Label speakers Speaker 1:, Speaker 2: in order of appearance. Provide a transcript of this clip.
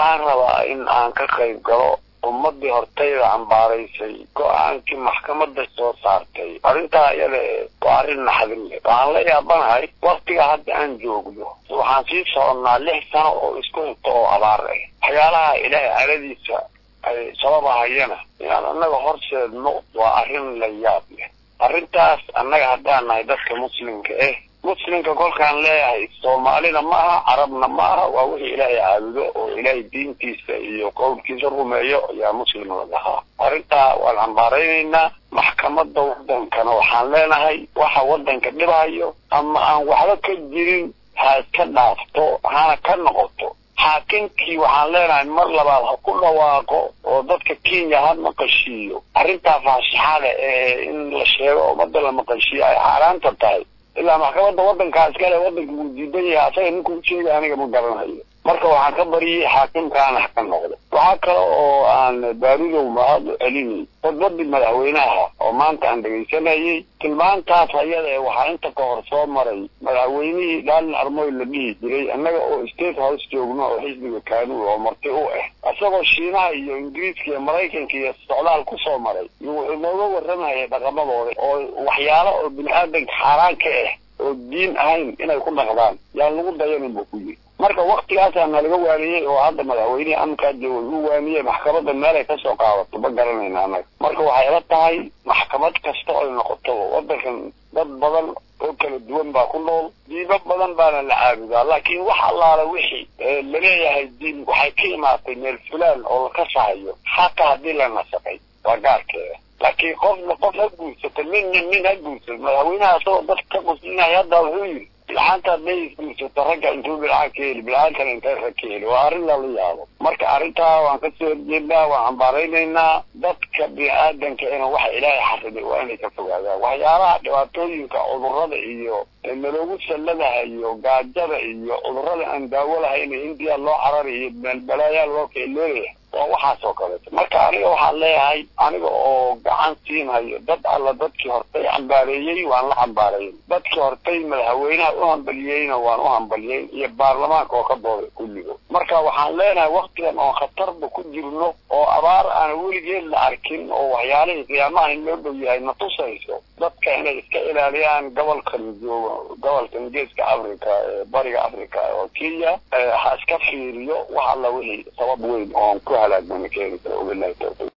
Speaker 1: waxaan rabaa in aan ka qayb galo ummadii hortayda cambaaraysay go-aankii maxkamadda soo saartay arrintaa iyada waa arrin naxdin leh waxaan la yaabanahay waktiga hadda aan joogno waxaan sii soconnaa lix sano oo isku hito oo abaar ah waxyaalaha ilaahay caladiisa ay sababahayana inaan annaga horseedno waa arrin la yaab leh arrintaas annaga haddaan nahay dadka muslimka ah muslimka kolkaan leeyahay soomaalina ma aha carabna ma aha waa wixii ilaahay caabudo oo ilaahay diintiisa iyo qowlkiisa rumeeyo ayaa muslim la dhahaa arrintaa waan cambaaraynaynaa maxkamadda waddankana waxaan leenahay waxa waddanka dhibayo ama aan waxba ka jirin ha iska dhaafto hana ka noqoto xaakinkii waxaan leenahay mar labaad ha ku dhawaaqo oo dadka kenya ha maqashiiyo arrintaa faashaxada ee in la sheego ummadda la maqashiiyo ay xaaraanta tahay ilaa maxkamadda waddankaa iskale waddanka wuu diidan yahay asaga ninkuu sheegay aniga ma garanayo marka waxaan ka bariyey xaakimkaana ha ka noqdo waxaa kale oo aan baarudow mahad celinay khudbadii madaxweynaha oo maanta aan dhegaysanayay tilmaantaas ayada ee waxaa inta ka hor soo maray madaxweynihii dhaalin armoy la dhihi jiray annaga oo state house joogno oo xisbiga kaanuul oo marti u ah isagoo shiinaha iyo ingiriiska iyo maraykanka iyo socdaal ku soo maray iyo wuxuu nooga warramayay dhaqamadooda oo waxyaalo oo bini aadanka xaaraan ka ah oo diin ahayn inay ku dhaqdaan yaan lagu dayanin buu ku yiri marka waktigaasaa nalaga waaniyey oo hadda madaxweynihii amkaa jooga uu waaniyey maxkamadda meelay kasoo qaadato ma garanayna annaga marka waxay la tahay maxkamad kasta oy noqoto waddankan dad badan oo kala duwan baa ku nool diimo badan baana la caabudaa laakiin wax allaala wixii laleeyahay diin waxay ka imaatay meel fulaan oo la kasahayo xaqa haddii la nasaqay waa gaarkeeda laakiin qofna qof ha guursato ninna nin ha guursato madaxweynaha isagoo dadka ka quslinaya hadda wuxuu yidhi bilcaanta hadday isguursato ragga intuu bilcaan ka heli bilcaankana intay rag ka heli waa arrin lala yaabo marka arrintaa waan kasoo horjeednaa waan cambaaraynaynaa dadka bini aadanka ina waxa ilaahay xariday waa inay ka fogaadaan waxyaalaha dhibaatooyinka cudurrada iyo naloogu salladahayo gaajada iyo cudurrada aan daawo lahayn indiya loo carari iyo meelbalaayaa loo keeloolaya waa waxaas oo kaleeto marka aniga waxaan leeyahay aniga oo gacan siinhayo dad alla dadkii hortay cambaareeyey waan la cambaarayay dadkii hortay madaxweynaha u hambaliyeyna waan u hambaliyey iyo baarlamaanka oo ka dooday kulligo marka waxaan leenahay waktigan oon khatarba ku jirno oo abaar aan weligeed la arkin oo waxyaalihii qiyaamaha in loo dhow yahay na tusayso dadka inay iska ilaaliyaan gobolkan joogo gobolkan geeska africa ee bariga africa oo kenya ha iska fiiriyo wax alla wixii sabab weyn oon ku halaagmana keeni kara wabilahi tawfiiq